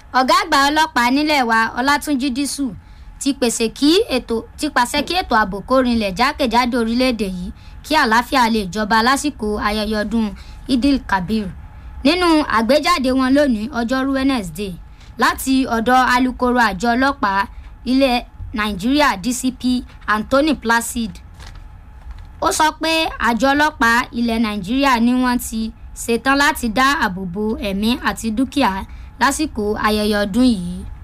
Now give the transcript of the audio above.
ọ̀gá àgbà ọlọ́pàá nílẹ̀ wa ọlátúnjí dísù ti pèsè kí ètò ti pàṣẹ kí ètò ààbò kó rinlẹ̀ jákèjádò orílẹ̀-èdè yìí kí àlàáfíà lè jọba lásìkò ayẹyẹ ọdún idil kabir nínú àgbéjáde wọn lónìí ọjọ́rú wednesday láti ọ̀dọ̀ alūkkóró àjọ ọlọ́pàá ilẹ̀ nàìjíríà dcp anthony placid ó sọ pé àjọ ọlọ́pàá ilẹ̀ nàìjíríà ni wọ́n ti ṣetán láti dá ààbò bo ẹ̀mí àti dúkìá lásìkò ayẹyẹ ọdún yìí